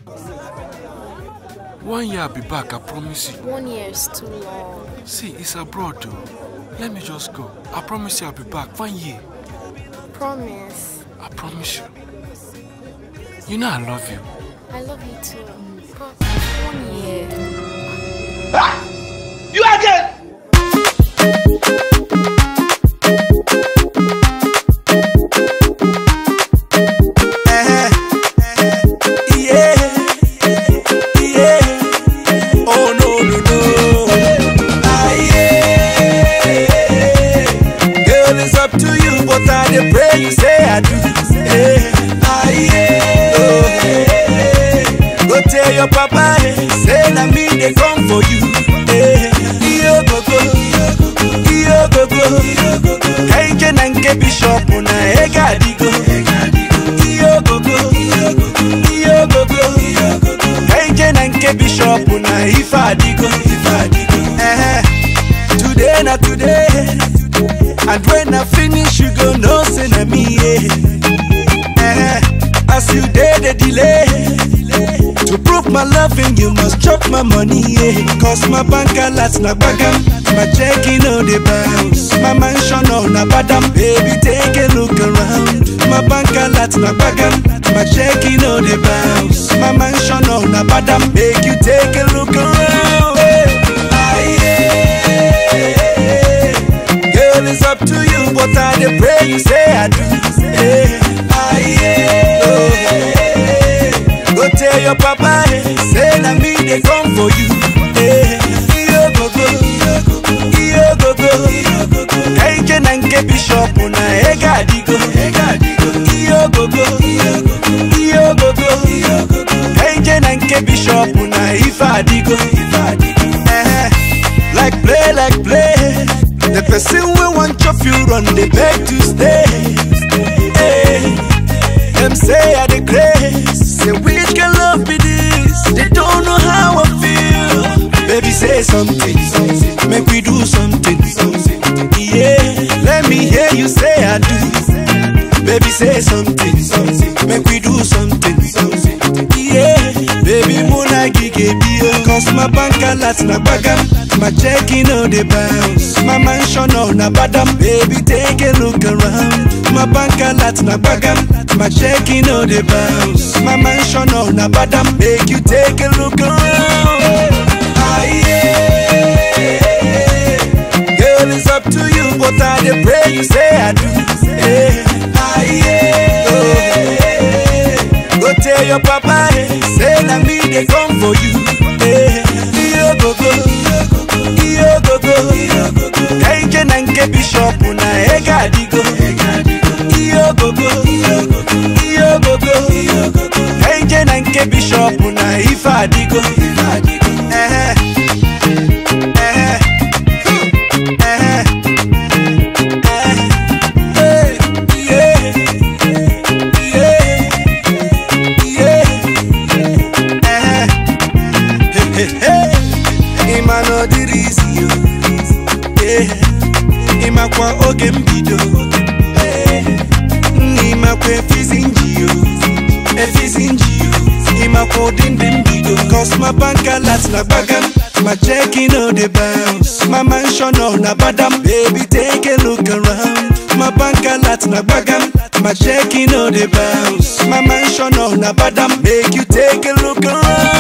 One year I'll be back, I promise you. One year is too long. See, it's abroad though. Let me just go. I promise you I'll be back. One year. Promise. I promise you. You know I love you. I love you too. But one year. You again! Eh, yeah, yeah. Oh no no no. Ah yeah. Girl, it's up to you, but I dey pray you say I do. Eh, ah yeah. Oh, eh. Go tell your papa, eh, say na me dey come for you. Eh, iyo gogo, iyo gogo. Kenje na nke bishop na ega adigo. Iyo gogo, iyo gogo. Kenje na nke bishop na ife adigo. Eh, Today na today, and when I finish you go know say na me. Yeah. Eh, As you dey dey delay. To prove my loving, you must chop my money, yeah. Cause my bank alert na bagam, my checking on the bounce. My mansion on na badam, baby take a look around. My bank alert na bagam, my checking on the bounce. My mansion on na badam, make you take a look around. Hey. Ah, yeah. Girl, it's up to you, but I dey pray you say I do. Hey. Ah, yeah. Oh, hey. Go tell your papa, eh, say na me dey come for you. Eh, iyo gogo, iyo gogo. Kenje na nke bishop na ega adigo. Iyo gogo, iyo gogo. Kenje na nke bishop na ife adigo. Eh, like play, like play. The person wey wan chop you run dey beg to stay. Eh, Them say I the grace. Say which can love be this? They don't know how I feel. Baby, say something. Make we do something. Yeah, let me hear you say I do. Baby, say something. Make we do something. Yeah, baby, muna gige bio. Cause my bank alert na bagam. My checking on the bounce. My mansion on na badam. Baby, take a look around. My bank alert na bagam. My checking on the bounce. My mansion on na badam. Make you take a look around. Ah, yeah. Girl, it's up to you, but I dey pray you say I do. Eh, ah, yeah. Oh, Go tell your papa, eh, say na me dey come for you. Eh, iyo gogo, iyo gogo. Kenje na nke bishop na ega adigo. Iyo gogo, iyo gogo. Kenje na nke bishop na ife adigo. Eh, eh, eh, eh, yeah, yeah, yeah, eh. Hey, hey, hey. Ịma na ọ dịrị isi yo Yeah. ịmakwa oge mbido Eh. nna ịmakwa efizi nji yo efizi nji yo ịmakwa ụdị ndị mbido cos my bank alert na gbagam my checking on the bounce my mansion on na badam baby take a look around my bank alert na gbagam my checking on the bounce my mansion on na badam make you take a look around